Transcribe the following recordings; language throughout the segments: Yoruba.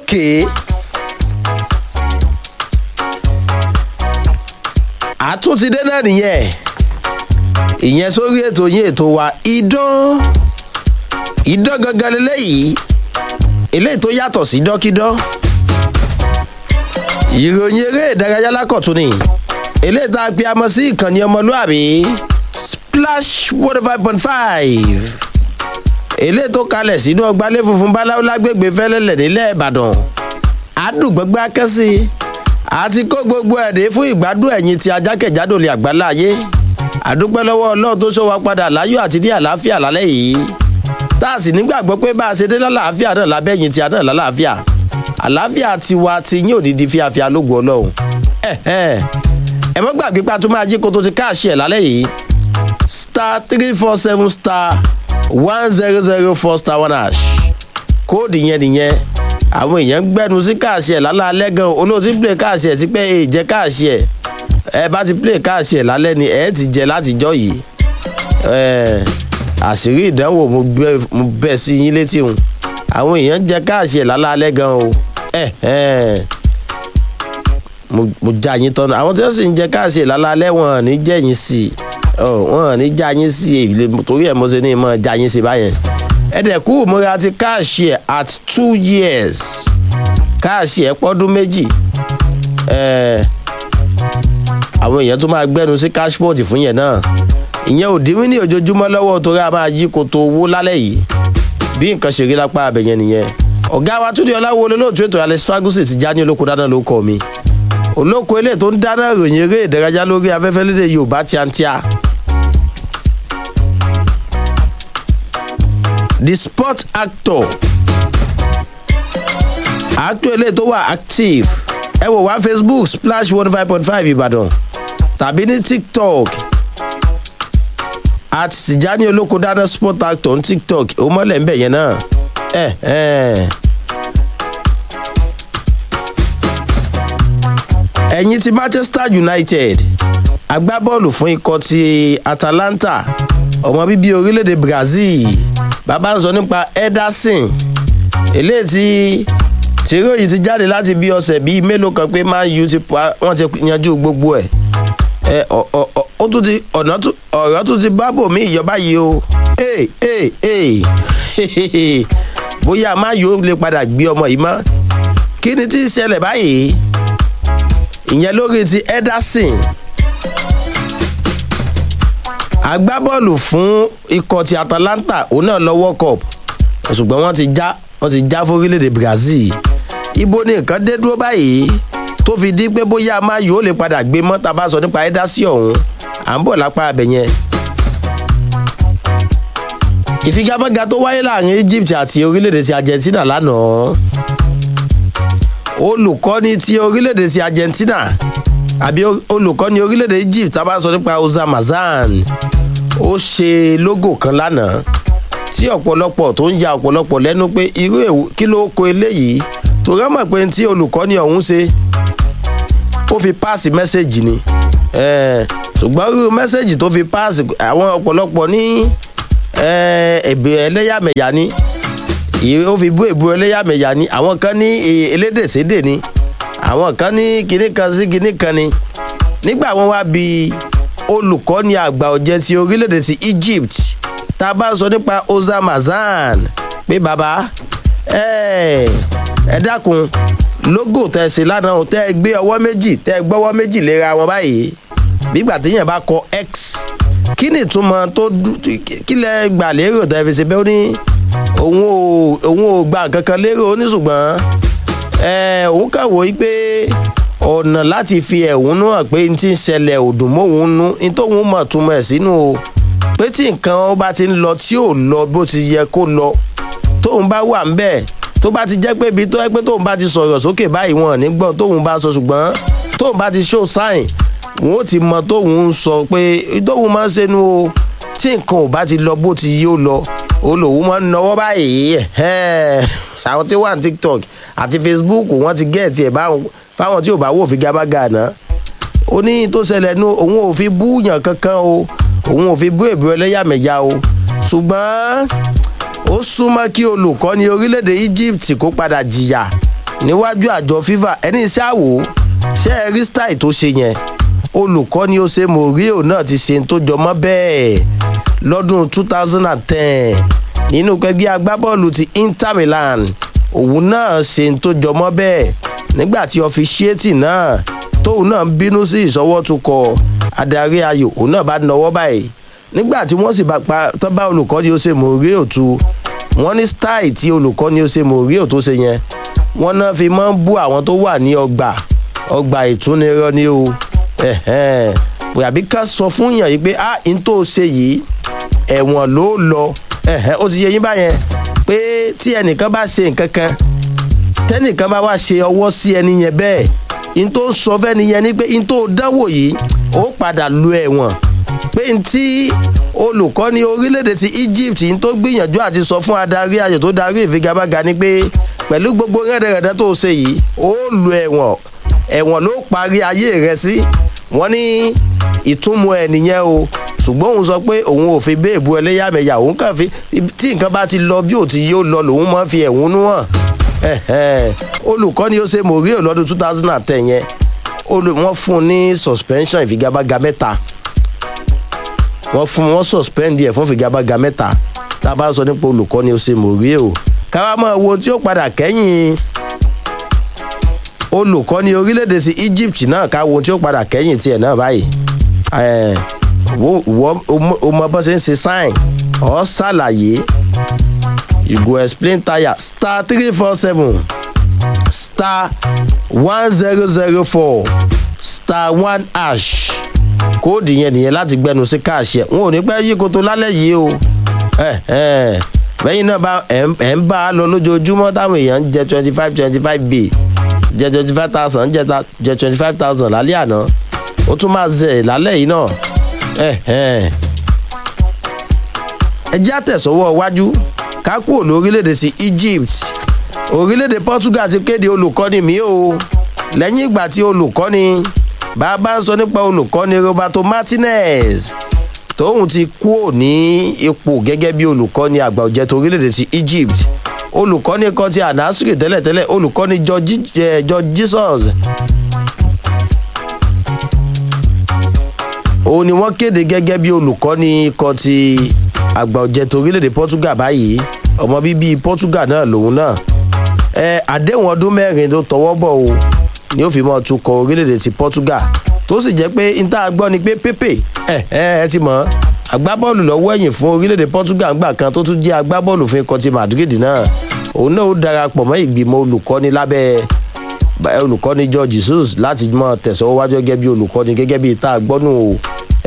ókè àtúntìdé náà nìyẹn ìyẹn sórí ètò yín ètò wa idán idán gangan lélẹ́yìí eléyìí tó yàtọ̀ sí dọ́kídán ìròyìn eré ìdárayá lákọ̀tún ni eléyìí tá a pe amọ̀ sí ìkànnì ọmọlúàbí splash one five point five eléyìí tó kalẹ̀ sínú ọgbàlẹ̀ funfun báláwo lágbègbè fẹ́lẹ́lẹ̀ nílẹ̀ ìbàdàn àdùgbọ́gbẹ́ akẹ́sí àti kó gbogbo ẹ̀dẹ́ fún ìgbádùn ẹ̀yìn tí ajákẹ̀jádò lè àgbálá ayé àdúpẹ́ lọ́wọ́ ọlọ́run tó ṣọ́ wa padà láyọ̀ àti ní àlàáfíà lálẹ́ yìí tá a sì nígbàgbọ́ pé bá a ṣe dé lálàáfíà náà lábẹ́yìn tí a náà lálàáfíà àlàáfíà tiwa ti yín òdìdí fíafíà lógun ọlọ́run ẹ mọ́ gbàgbé pa tó máa jí kó tó ti káàṣì ẹ̀ lálẹ́ yìí star three four seven star one zero zero four star one hash kóòdù yẹn nìyẹn àwọn èèyàn ń gbẹnu sí káàṣì ẹ̀ lálẹ́ gan olóòtú ń play káàṣì ẹ̀ ti pẹ́ èè jẹ́ káàṣì ẹ̀ ẹ bá ti play káàṣì ẹ̀ lálẹ́ ni ẹ̀ ti jẹ látijọ́ yìí àṣírí ìdánwò mo bẹ́ sí yín létí òun àwọn èèyàn ń jẹ káàṣì ẹ̀ lálẹ́ gan o mo já yín tọ́nu àwọn tí wọ́n sì ń jẹ káàṣì ẹ̀ lálẹ́ wọn ò ní jẹ́ yín sí i wọn ò ní já yín sí i torí ẹ̀ mo ṣe ní ìmọ̀ já yín sí i báyẹn ẹ̀dẹ̀kú ìmúra ti káàṣì ẹ̀ at two years káàṣì ẹ̀ pọ́dún méjì àwọn èèyàn tó máa gbẹ́nu sí cashport fún yẹn náà ìyẹn ò dín ní ojoojúmọ́ lọ́wọ́ torí a máa yí koto owó lálẹ́ yìí bí nǹkan ṣe rí lápá abẹ̀yẹn nìyẹn ọ̀gá wa túndé ọláwo olóòtú ètò alex fagusi ti já ní olóko dáná ló kọ́ mi olóko ilé tó ń dáná ròyìn eré ìdárayá lórí afẹ́fẹ́ lédè yorùbá tíátíá the sport actor actor ilé tó wà active ẹ wò wá facebook splash one five point five ìbàdàn tàbí ní tiktok at tijani olóko dáná sport actor ní tiktok ó mọ́lẹ̀ ń bẹ̀ yẹn náà ẹ ẹ. ẹ̀yin ti manchester united agbábọ́ọ̀lù fún ikọ̀ ti atalanta ọmọ bíbí orílẹ̀-èdè brazil bàbá ń sọ nípa ederson eléyìí tí tìròyìn ti jáde láti bí ọ̀sẹ̀ bíi mélòó kan pé man u ti pa wọ́n ti yanjú gbogbo ẹ̀ ẹ ó tún ti ọ̀nà ọ̀rọ̀ tún ti bá bòmí ìjọba yìí o ee ee ee bóyá man u lè padà gbé ọmọ yìí mọ́ kí ni tí ń ṣẹlẹ̀ báyìí ìyẹn lórí ti ederson agbábọ́ọ̀lù fún ikọ̀ ti atalanta òun náà lọ world cup ṣùgbọ́n wọ́n ti já wọ́n ti já fórílẹ̀-èdè brazil ibo ni nǹkan dé dúró báyìí tó fi di pé bóyá má yóò lè padà gbé mọ́ tá a bá sọ nípa ẹ́dásí ọ̀hún à ń bọ̀ lápá abẹ yẹn. ìfigagbága tó wáyé láàrin egypt àti orílẹ̀-èdè ti argentina lánàá olùkọ́ni ti orílẹ̀-èdè ti argentina àbí olùkọ́ni orílẹ̀-èdè egypt tá a bá sọ nípa ozamazan ó ṣe logo kan lánàá tí ọ̀pọ̀lọpọ̀ tó ń ya ọ̀pọ̀lọpọ̀ lẹ́nu pé irú èwo kí ló kó eléyìí torí ọmọ pé tí olùkọ́ni ọ̀hún ṣe ó fi páàsì mẹ́sẹ̀gì ni ṣùgbọ́n irú mẹ́sẹ̀gì tó fi páàsì àwọn ọ̀pọ̀lọpọ̀ ní èbè ẹlẹ́yàmẹ̀yà ni ó fi bú èbú ẹlẹ́yàmẹ̀yà ni àwọn kan ní elédèsédè ni àwọn kan ní kinní kan sí kinní kan ni nígbà wọn wá bi olùkọ́ni àgbà ọ̀jẹ̀ ti orílẹ̀-èdè ti egypt tá a bá sọ nípa ozamazan pé bàbá ẹ ẹ dákun logo tẹ ṣe lánàá tẹ ẹ gbé ọwọ́ méjì tẹ ẹ gbọ́wọ́ méjì léra wọn báyìí nígbà téèyàn bá kọ x kí ni ìtumọ̀ tó kí lẹ gbà lérò tẹ fi ṣe bẹ́ẹ̀ ó ní òun ò òun ò gba nǹkan kan lérò ó ní ṣùgbọ́n ẹ òun kàn wò ó pé ọ̀nà láti fi ẹ̀hónú hàn pé n ti ń ṣẹlẹ̀ òdùn mọ́hún nú n tóun mọ̀ túmọ̀ ẹ̀ sínú o pé tí nǹkan ó bá ti ń lọ tí ò lọ bó ti yẹ kó lọ tóun bá wà ń bẹ́ẹ̀ tó bá ti jẹ́ pé ibi tó yẹ pé tóun bá ti sọ̀rọ̀ sókè báyìí wọn ò ní gbọ́ tóun bá sọ ṣùgbọ́n tóun bá ti show sign wọn ó ti mọ tóun ń sọ pé tóun máa ń ṣẹnu o tí nǹkan ò bá ti lọ bó ti yí ó lọ olówó máa ń náwó báyìí àwọn tí wà ní tiktok àti facebook wọn ti gẹ̀ẹ́tì ẹ̀ fáwọn tí ò bá wò fi gábágà náà ó ní tó ṣẹlẹ̀ nu òun ò fi búyàn kankan o òun ò fi bú èbú ẹlẹ́yàmẹ̀yà o ṣùgbọ́n ó súnmọ́ kí olùkọ́ni orílẹ̀-èdè egypt kó padà jìyà níwájú àjọ fifa ẹni iṣẹ́ àwò ṣé ẹ rí style tó ṣe yẹn olùkọ́ni ó ṣe mourinho náà ti ṣe tó jọmọ́ bẹ́ẹ̀ lọ́dún 2010 nínú kẹgbẹ́ agbábọ́ọ̀lù ti inter milan òun náà ṣe tó jọmọ́ bẹ́ẹ̀ nígbà tí ọfiṣẹ́tì náà tóun náà ń bínú sí ìṣọwọ́tukọ̀ adarí ayò òun náà bá nọwọ́ báyìí nígbà tí wọ́n sì bá pa tó bá olùkọ́ni ó ṣe mourinho tu wọ́n ní style tí olùkọ́ni ó ṣe mourinho tó ṣe yẹn wọ́n náà fi máa ń bú àwọn tó wà ní ọgbà ọgbà ìtúnirọ́ ni o àbí ká sọ fún yàn yìí pé a n tó ṣe yìí ẹ̀wọ̀n ló lọ ó ti yẹ yín báyẹn pé tí ẹnìkan bá ṣe nǹkan kan tẹ́nìkan bá wá ṣe ọwọ́ sí ẹni yẹn bẹ́ẹ̀ n tó sọ fẹ́ni yẹn ni pé n tó dánwò yìí ó padà lu ẹ̀wọ̀n pé n tí olùkọ́ni orílẹ̀-èdè ti egypt n tó gbìyànjú àti sọ fún adarí ayò tó darí ìfigagbága ni pé pẹ̀lú gbogbo rẹ́dẹ̀rẹ́dẹ́ tó ṣe yìí ó lu ẹ̀wọ̀n ẹ̀wọ̀n ló parí ayé rẹ sí wọ́n ní ìtumọ̀ ẹ̀ nìyẹn o ṣùgbọ́n òun sọ pé òun ò fi béèbù ẹlẹ́yàmẹ̀yà òun kàn fi tí nǹkan bá ti lọ bí ò ti yóò lọ lòun máa ń fi ẹ̀hónú hàn olùkọ́ni ó ṣe mòríò lọ́dún two thousand and ten yẹn wọ́n fún un ní suspension ìfigagbága mẹ́ta wọ́n fún wọn suspend ẹ̀ fún ìfigagbága mẹ́ta tá a bá sọ nípa olùkọ́ni ó ṣe mòríò káwá mọ̀ wo tí ó padà kẹ́yìn olùkọ́ni orílẹ̀-èdè ti egypt náà ká wo tí ó padà kẹ́yìn tiẹ̀ náà báyìí o mọ bó ṣe ń ṣe sign ọ ṣàlàyé you go explain tire star three four seven star one zero zero four star one ash kóòdù yẹn nìyẹn láti gbẹnu sí káàṣì ẹ n ò ní pẹ́ yí koto lálẹ́ yìí o bẹ́yìn náà ẹ̀ ń bá a lọ lójoojúmọ́ táwọn èèyàn ń jẹ twenty five twenty five b jẹ twenty five thousand jẹ twenty five thousand lálẹ́ àná ó tún máa zẹ̀ lálẹ́ yìí náà ẹ jẹ́ àtẹ̀sọ́wọ́ iwájú ká kúrò lórílẹ̀‐èdè sí egypt orílẹ̀‐èdè portugal ti kéde olùkọ́ni mi o lẹ́yìn ìgbà tí olùkọ́ni bàbá ń sọ nípa olùkọ́ni roberto martinez tóun ti kúrò ní ipò gẹ́gẹ́ bí olùkọ́ni àgbà òjẹ́ tó orílẹ̀‐èdè sí egypt olùkọ́ni kan ti ànásírì tẹ́lẹ̀tẹ́lẹ̀ olùkọ́ni george jesus òun ni wọ́n kéde gẹ́gẹ́ bí olùkọ́ni kan ti àgbà ọ̀jẹ̀ tó orílẹ̀-èdè portugal báyìí ọmọ bíbí portugal náà lòun náà ẹ àdéhùn ọdún mẹ́rin tó tọwọ́ bọ̀ o ni ó fi mọ́ tukọ̀ orílẹ̀-èdè ti portugal tó sì jẹ́ pé níta gbọ́ ni pé pépè ẹ ẹ ẹ ti mọ̀ agbábọ́ọ̀lù lọ́wọ́ ẹ̀yìn fún orílẹ̀-èdè portugal ńgbà kan tó tún jẹ́ agbábọ́ọ̀lù fún ikọ̀ ti madrid náà òun náà ó darapọ̀ mọ́ ìgbìmọ̀ olùkọ́ni lábẹ́ olùkọ́ni george jesus láti mọ tẹ̀síwájú gẹ́gẹ́ bí olùkọ́ni gẹ́gẹ́ bí tá a gbọ́nù o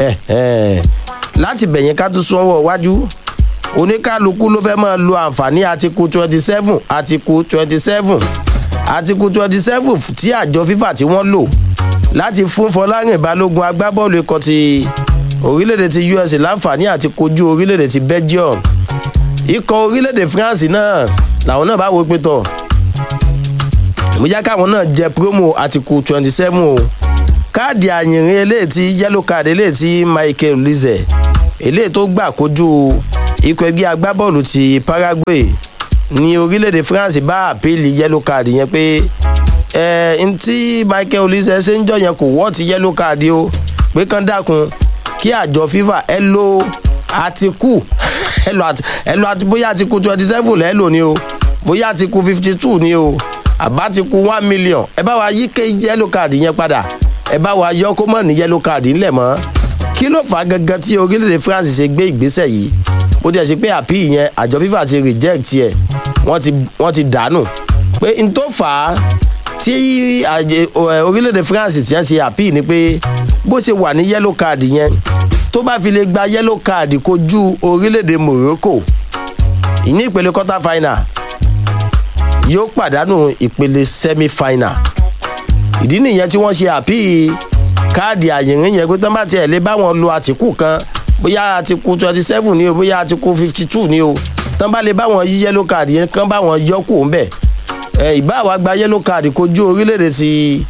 láti bẹ̀yẹn ká tún sọ́wọ́ wájú oníkálukú ló fẹ́ máa lo àǹfààní àtikú twenty seven àtikú twenty seven àtikú twenty seven tí àjọ fífà tí wọ́n lò láti fún fọlárìn balógun agbábọ́ọ̀lù ikọ̀ ti orílẹ̀-èdè ti us láǹfààní àti kojú orílẹ̀-èdè ti belgium ikọ̀ orílẹ̀-èdè france náà làwọn náà bá wo pé tọ̀ ìmújá káwọn náà jẹ promo àtikú twenty seven o káàdì àyìnrín eléyìí tí yellow card eléyìí tí michael lize eléyìí tó gbà kojú ikọ̀ ẹgbẹ́ agbábọ́ọ̀lù ti paraguay ní orílẹ̀-èdè france bá àpèlì yellow card yẹn pé ẹ n tí michael lize ṣe ń jọ yẹn kò wọ́ ti yellow card o pé kán dákun kí àjọ fifa ẹ lo àtikú ẹ lo àti bóyá àtikú twenty seven lẹ́ lò ní o bóyá àtikú fifty two ní o àbá ti ku one million ẹ bá wa yí ké yellow card yẹn padà ẹ bá wa yọ kó mọ̀ ní yellow card ńlẹ̀ mọ́ kí ló fà á gangan tí orílẹ̀-èdè france ṣe gbé ìgbésẹ̀ yìí bó tiẹ̀ ṣe pé àpì yẹn àjọ fífà ti reject ẹ̀ wọ́n ti wọ́n ti dànù pé n tó fà á tí orílẹ̀-èdè france ti ń ṣe àpì ni pé bó ṣe wà ní yellow card yẹn tó bá fi lè gba yellow card kojú orílẹ̀-èdè morocco ìní ìpele quarter final yóò pàdánù ìpele semi final ìdí nìyẹn tí wọ́n ṣe àpì káàdì àyìnrín yẹn pé tán bá tiẹ̀ lé báwọn lo àtìkù kan bóyá àtìkù twenty seven ni o bóyá àtìkù fifty two ni o tán bá lè báwọn yí yellow card yẹn kán báwọn yọ kù ń bẹ̀ ẹ ìbá wa gba yellow card kojú orílẹ̀-èdè ti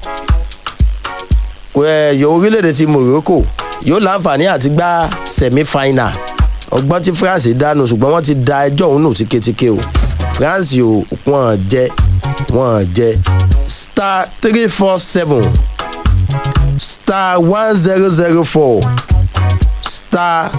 ẹ orílẹ̀-èdè ti morocco yóò láǹfààní àti gbá semi final ọgbọ́n tí france dánù ṣùgbọ́n wọ́n ti da ẹjọ́ òun nù tíketíke o france ò wọ́n jẹ́ wọ́n jẹ star three four seven star one zero zero four star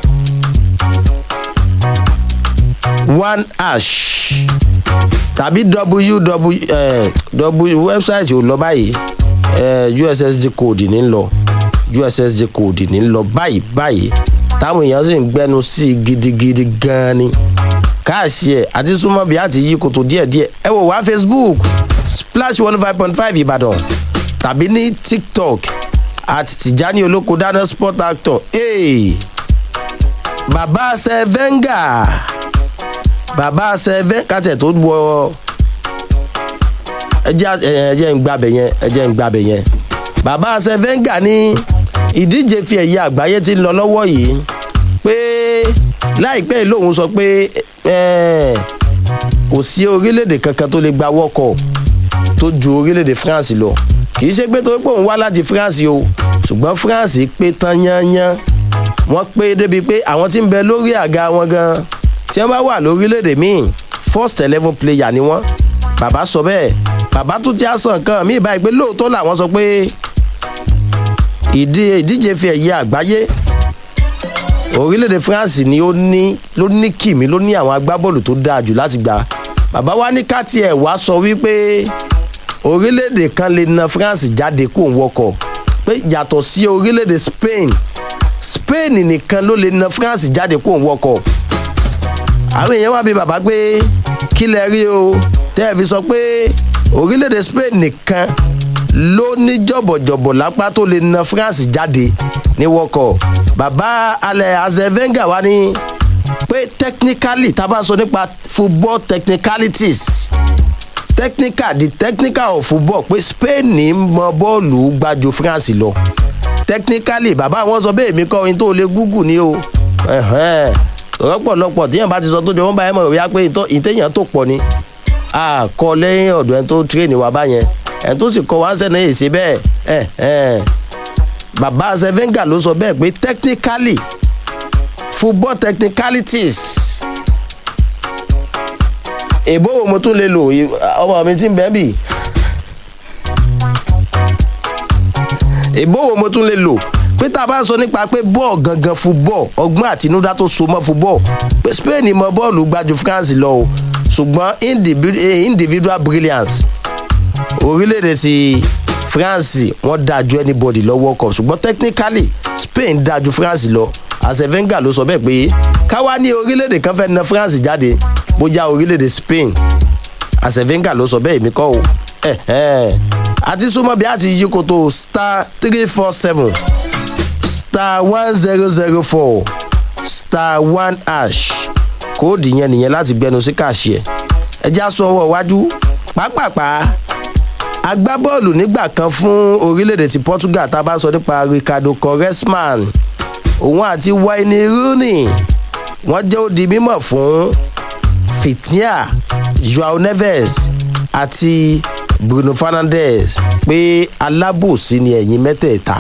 one hash tàbí www eh, w website ò lọ báyìí eh, ussd code ní lọ ussd code ní lọ báyìí báyìí táwọn èèyàn sì ń gbẹnu sí i gidigidi gan-an ni káàsì ẹ̀ àti súnmọ́ bí àti yí kòtò díẹ̀díẹ̀ ẹ wò wá facebook splash one five point five ìbàdàn tàbí ní tiktok àti tìjání olóko dáná sport actor hey, bàbá sẹ́fẹ́ngà bàbá sẹ́fẹ́ kàtẹ́ tó wọ ẹjẹ́ ẹjẹ́ ń gbàbẹ̀ yẹn ẹjẹ́ ń gbàbẹ̀ yẹn bàbá sẹ́fẹ́ngà ní ìdíje fi ẹ̀yẹ àgbáyé ti ń lọ lọ́wọ́ yìí pé láìpẹ́ lòun sọ pé kò sí orílẹ̀-èdè kankan tó lè gba wọ́kọ̀ tó ju orílẹ̀-èdè france lọ kì í ṣe pé torí pé òun wá láti france o ṣùgbọ́n france pé tán yányán wọ́n pé débi pé àwọn tí ń bẹ lórí àga wọn gan tí wọ́n bá wà lórílẹ̀-èdè míì first eleven player ni wọ́n bàbá sọ bẹ́ẹ̀ bàbá tún ti àsàn kan míì báyìí pé lóòótọ́ làwọn sọ pé ìdíje fi ẹ̀yẹ àgbáyé orílẹ̀-èdè france ni ó ní ló ní kìmí ló ní àwọn agbábọ́ọ̀lù tó dáa jù láti gbà bàbá wa ní ká tiẹ̀ wá sọ wípé orílẹ̀-èdè kan lè na france jáde kó ń wọkọ̀ pé yàtọ̀ sí orílẹ̀-èdè spain spain nìkan ló lè na france jáde kó ń wọkọ̀ àwọn èèyàn wá bí bàbá pé kí lẹ rí o tẹ́ ẹ fi sọ pé orílẹ̀-èdè spain nìkan ló ní jọ̀bọ̀jọ̀bọ̀ lápá tó lè na france jáde ní wọkọ̀ bàbá alẹ́ azevenga wa ní pé technically tá a bá sọ nípa football technicalities technical the technical of football pé spain ní mọ bọ́ọ̀lù gbájú france lọ technically bàbá wọn sọ bẹ́ẹ̀ mi kọ́ ohun tó lè google ni o rọpọlọpọ tíyẹn bá ti sọ tó jẹ wọn bá yẹn mọ̀ wíyá pé ìtẹ̀yàn tó pọ̀ ni a kọ lẹ́yìn ọ̀dọ̀ ẹni tó tírèèni wa báyẹn ẹni tó sì kọ wá sẹ́ni èsì bẹ́ẹ̀ bàbá sevenga ló sọ bẹ́ẹ̀ pé technically football technicalities èbó wo mo tún lè lò ọmọ mi ti ń bẹ́ẹ̀ bì èbó wo mo tún lè lò pé tá a bá sọ nípa pé bọ́ọ̀ gangan football ọgbọ́n àtinúdá tó so mọ́ football pé spain mọ bọ́ọ̀lù gbájú france lọ o ṣùgbọ́n individual brilliance orílẹ̀-èdè ti france wọ́n dáa ju anybody lọ́wọ́ kan ṣùgbọ́n technically spain dáa ju france lọ asevenga ló sọ bẹ́ẹ̀ pé káwá ní orílẹ̀-èdè kan fẹ́ na france jáde bójá orílẹ̀-èdè spain asevenga ló sọ bẹ́ẹ̀ mi kọ́ o àti súnmọ́ bí a ti yí koto star three four seven star one zero zero four star one hash kóòdù yẹn nìyẹn láti gbẹnu sí kàṣí ẹ ẹ já sọ ọwọ́ iwájú pápápá agbábọ́ọ̀lù nígbà kan fún orílẹ̀-èdè ti portugal tá a bá sọ nípa ricardo quaresman òun àti wayne rooney wọ́n jẹ́ òdi mímọ̀ fún fitia joao neves àti bruno fernandes pé alábòsí ni ẹ̀yìn mẹ́tẹ̀ẹ̀ta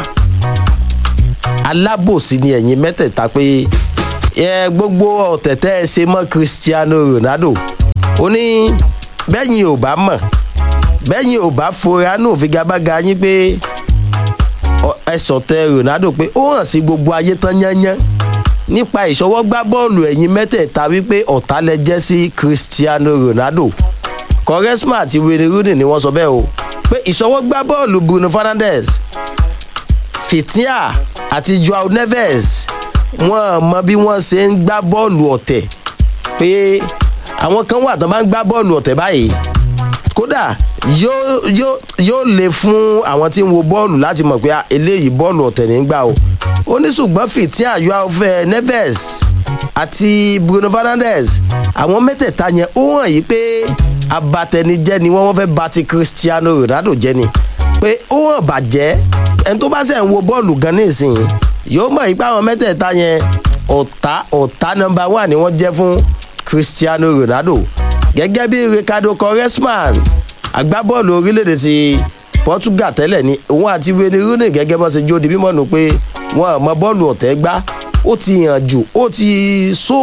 alábòsí ni ẹ̀yìn mẹ́tẹ̀ẹ̀ta pé ẹ gbogbo ọ̀tẹ̀tẹ̀ ẹ ṣe mọ́ cristiano ronaldo ó ní bẹ́yìn ò bá mọ̀ bẹ́yìn ò bá fora nù figagbága yín pé ẹ sọ̀tẹ̀ ronaldo pé ó hàn sí gbogbo ayé tán yányán nípa ìṣọwọ́gbá bọ́ọ̀lù ẹ̀yìn mẹ́tẹ̀ẹ̀ta wípé ọ̀tá lẹ jẹ́ sí cristiano ronaldo quaresma àti wayne rooney ni wọ́n sọ bẹ́ẹ̀ o pé ìṣọwọ́gbá bọ́ọ̀lù bruno fernandes fitia àti joao neves wọn mọ bí wọn ṣe ń gbá bọ́ọ̀lù ọ̀tẹ̀ pé àwọn kan wà tó bá ń gbá bọ́ọ̀lù ọ̀tẹ̀ báyìí kódà yóò yóò yóò lè fún àwọn tí ń wo bọ́ọ̀lù láti mọ̀ pé eléyìí bọ́ọ̀lù ọ̀tẹ̀ ní gbà o ó ní ṣùgbọ́n fitia joao neves àti bruno fernandes àwọn mẹ́tẹ̀ẹ̀ta yẹn ó hàn yí pé abatẹnijẹ́ ni wọ́n wọ́n fẹ́ ba ti cristiano ronaldo jẹ́ ni pé ó hàn bàjẹ́ ẹni tó bá sẹ̀ ń wo bọ́ọ̀lù gan nísìnyí yóò mọ̀ ipá àwọn mẹ́tẹ̀ẹ̀ta yẹn ọ̀tá ọ̀tá nọmba wà ni wọ́n jẹ́ fún cristiano ronaldo gẹ́gẹ́ bí ricardo quaresman agbábọ́ọ̀lù orílẹ̀-èdè ti portugal tẹ́lẹ̀ ni òun àti wayne rooney gẹ́gẹ́ bọ́ ṣe jó di mímọ́ nù pé wọn mọ bọ́ọ̀lù ọ̀tẹ́ gbá ó ti hàn jù ó ti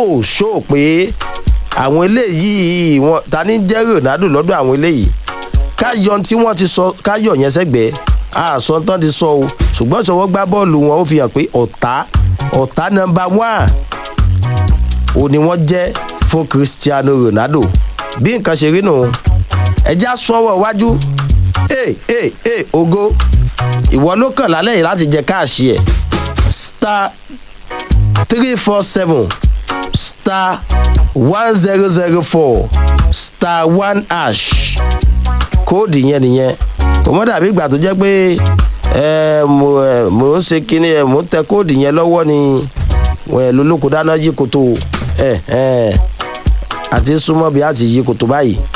sóòṣó pé àwọn eléyìí wọn ta ní jẹ́ ronaldo lọ́dọ̀ àwọn eléyìí ká yọ tí wọ́n ti sọ ká yọ yẹn sẹ́gbẹ̀ẹ́ àṣọ tán ti sọ o ṣùgbọ́n ìṣọwọ́ gbá bọ́ọ̀lù wọn ó fi hàn pé ọ̀tá ọ̀tá nọmba one ò ní wọ́n jẹ́ fún cristiano ronaldo bí nǹkan ṣe rí nù ẹja sọ́wọ́ iwájú ee ee ee ogo ìwọ ló kàn lálẹ́ yìí láti jẹ káàṣì ẹ̀ star three four seven star one zero zero four star one hash kóòdù yẹn nìyẹn kò mọ́ dàbí ìgbà tó jẹ́ pé ẹ mo ẹ mo ń ṣe kíní ẹ mo ń tẹ kóòdù yẹn lọ́wọ́ ni ẹ lólókò dáná yí koto ẹ ẹ àti súnmọ́ bí a ti yí koto báyìí